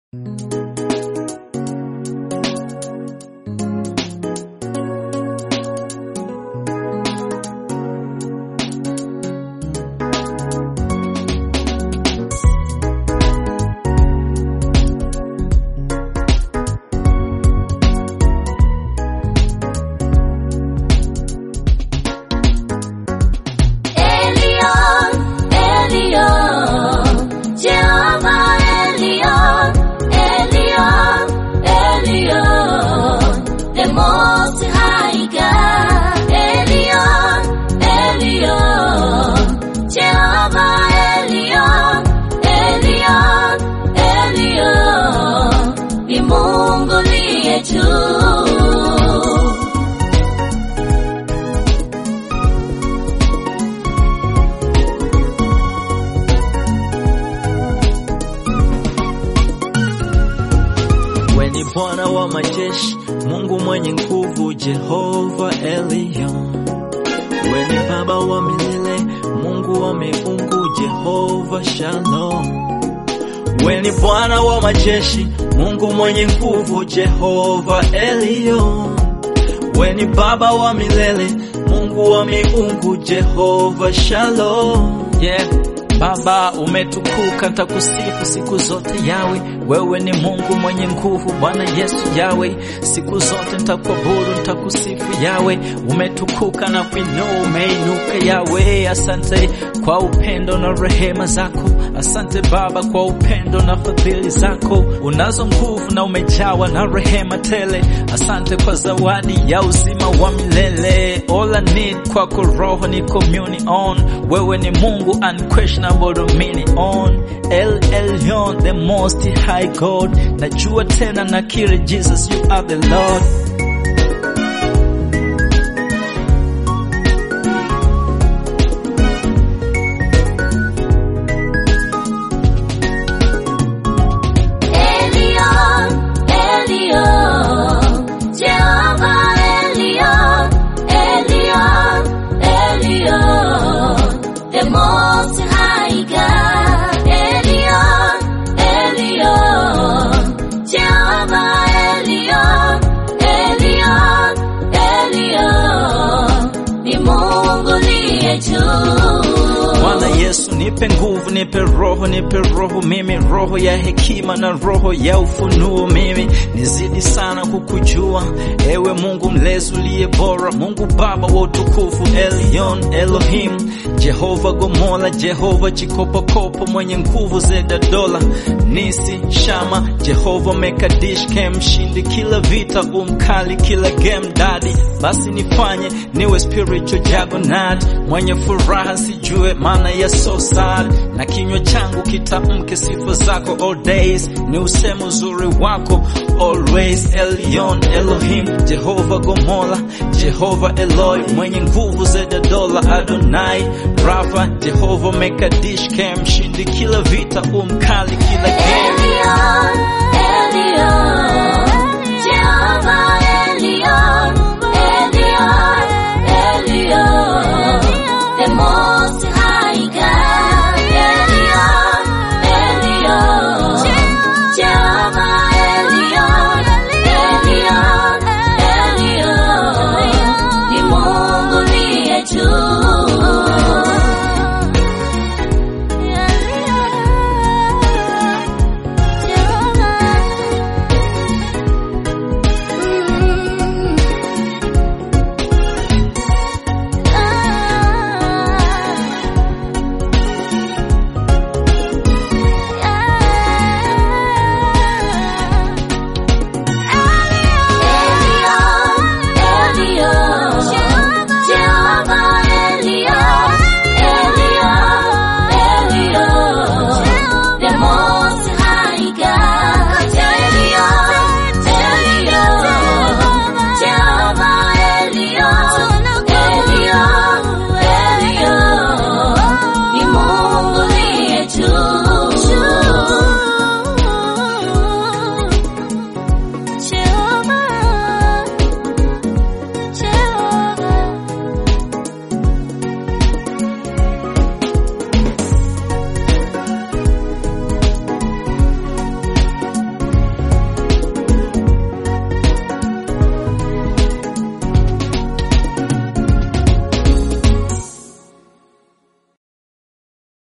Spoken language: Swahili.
Elion, Elion, Jehovah Elion, Elion, Elion, the Most High God. Elion, Elion, Jehovah Elion, Elion, Elion, ni Mungu liye juu. We ni Bwana wa majeshi, Mungu mwenye nguvu, Jehova Elion. We ni Baba wa milele, Mungu wa miungu, Jehova Shalom. We ni Bwana wa majeshi, Mungu mwenye nguvu, Jehova Elion. We ni Baba wa milele, Mungu wa miungu, Jehova Shalom. Yeah. Baba umetukuka, ntakusifu siku zote yawe. Wewe ni Mungu mwenye nguvu, Bwana Yesu yawe. Siku zote ntakuabudu, ntakusifu yawe. Umetukuka na kuinua, umeinuka yawe. Asante kwa upendo na rehema zako. Asante Baba kwa upendo na fadhili zako. Unazo nguvu na umejawa na rehema tele. Asante kwa zawadi ya uzima wa milele. All I need kwako roho ni communion. Wewe ni Mungu unquestionable dominion. El Elyon, the most high God. Najua tena nakiri Jesus, you are the Lord. Elion, Elion, Jehovah Elion, Elion, Elion, the Most High God. Elion, Elion, Jehovah Elion, Elion, Elion, ni Mungu liye juu. Bwana Yesu, nipe nguvu, nipe roho, nipe roho mimi, roho ya hekima na roho ya ufunuo mimi, nizidi sana kukujua ewe Mungu mlezi uliye bora, Mungu Baba wa utukufu, Elion Elohim, Jehova Gomola, Jehova Chikopokopo, mwenye nguvu zeda dola, Nisi Shama, Jehova Mekadish, Kem mshindi kila vita, umkali kila game daddy, basi nifanye niwe spiritual juggernaut, mwenye furaha sijue maana ya so sad, na kinywa changu kitamke sifa zako all days, ni useme uzuri wako always. Elion Elohim, Jehova Gomola, Jehova Eloi, mwenye nguvu zeda dola, Adonai Rafa, Jehova Mekadish, Kem mshindi kila vita, umkali kila game Elion,